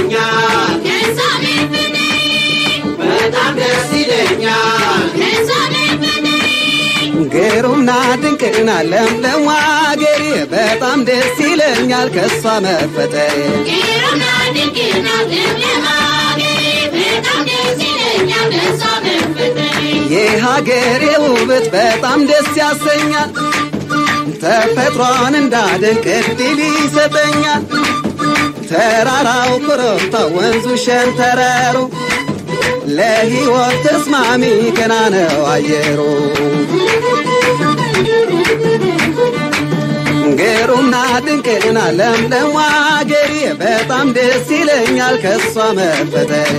ይለኛል በጣም ደስ ይለኛል ግሩምና ድንቅና ለምለም አገሬ በጣም ደስ ይለኛል ከሷ መፈጠሬ የሀገሬ ውበት በጣም ደስ ያሰኛል ተፈጥሯን እንዳደንቅ እድል ይሰጠኛል ተራራው ኮረብታ ወንዙ ሸንተረሩ ለሕይወት ተስማሚ ገና ነው አየሩ ግሩምና ድንቅና ለምለም አገሬ በጣም ደስ ይለኛል ከሷ መፈጠሬ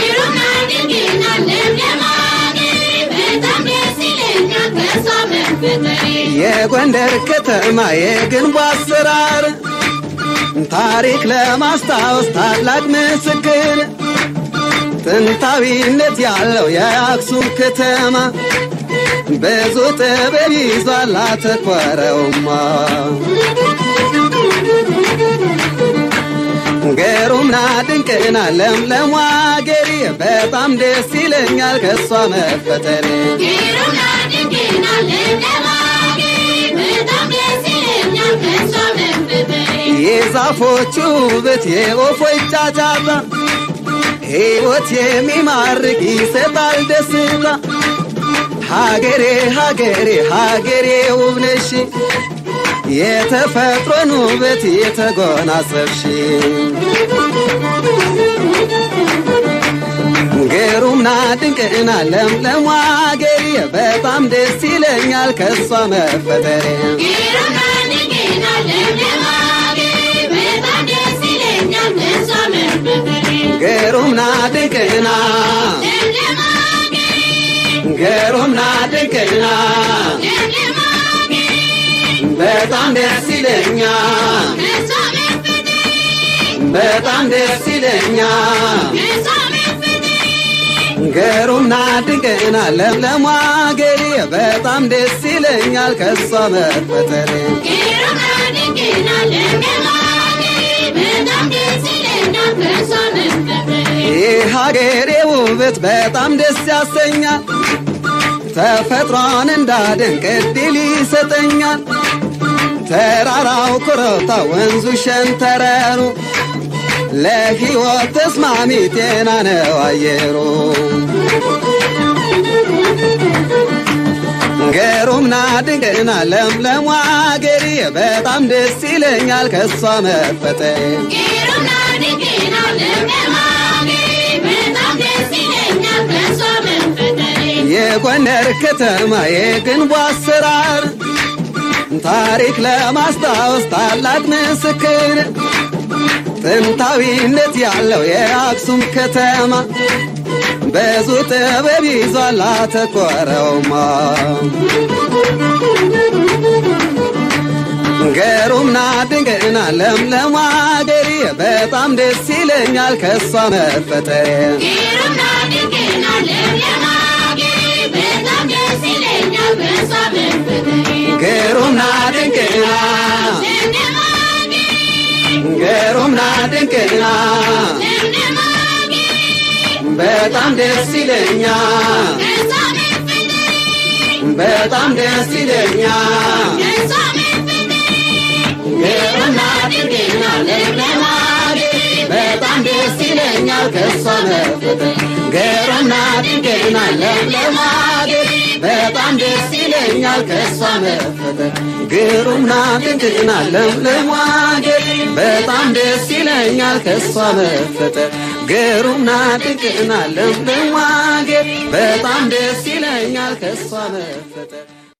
የጎንደር ከተማ የግንቡ አሰራር ታሪክ ለማስታወስ ታላቅ ምስክር ጥንታዊነት ያለው የአክሱም ከተማ ብዙ ጥበብ ይዟል አተኮረውማ ግሩምና ድንቅና ለምለም አገሬ በጣም ደስ ይለኛል ከሷ መፈጠሬ የዛፎቹ ውበት የወፎች ጫጫታ ሕይወት የሚማርክ ይሰጣል ደስታ ሀገሬ ሀገሬ ሀገሬ ውብነሽ የተፈጥሮን ውበት የተጎናጸፍሽ ግሩምና ድንቅና ለምለም አገሬ በጣም ደስ ይለኛል ከሷ መፈጠሬ ግሩምና ድንቅና ግሩምና ድንቅና በጣም ደስ ይለኛል በጣም ደስ ይለኛል ግሩምና ድንቅና ለምለም አገሬ በጣም ደስ ይለኛል ከሷ መፈጠሬ የሀገሬ ውበት በጣም ደስ ያሰኛል ተፈጥሯን እንዳደንቅ እድል ይሰጠኛል ተራራው ኮረብታ ወንዙ ሸንተረሩ ለሕይወት ተስማሚ ጤና ነው አየሩ ግሩምና ድንቅና ለምለም አገሬ በጣም ደስ ይለኛል ከሷ መፈጠሬ የጎንደር ከተማ የግንቡ አሰራር ታሪክ ለማስታወስ ታላቅ ምስክር ጥንታዊነት ያለው የአክሱም ከተማ ብዙ ጥበብ ይዟል አተኮረውማ ግሩምና ድንቅና ለምለም አገሬ በጣም ደስ ይለኛል ከሷ መፈጠሬ ግሩምና ድንቅና ግሩምና ድንቅና በጣም ደስ ይለኛል በጣም ደስ ይለኛል ግሩምና ድንቅና ለምለም በጣም ደስ ይለኛል ከሷ መፈጠሬ ግሩምና ድንቅና ለምለም በጣም ደስ ይለኛል ከሷ መፈጠር ግሩምና ድንቅና ለምለም አገር በጣም ደስ ይለኛል ከሷ መፈጠር ግሩምና ድንቅና ለምለም አገር በጣም ደስ ይለኛል ከሷ መፈጠር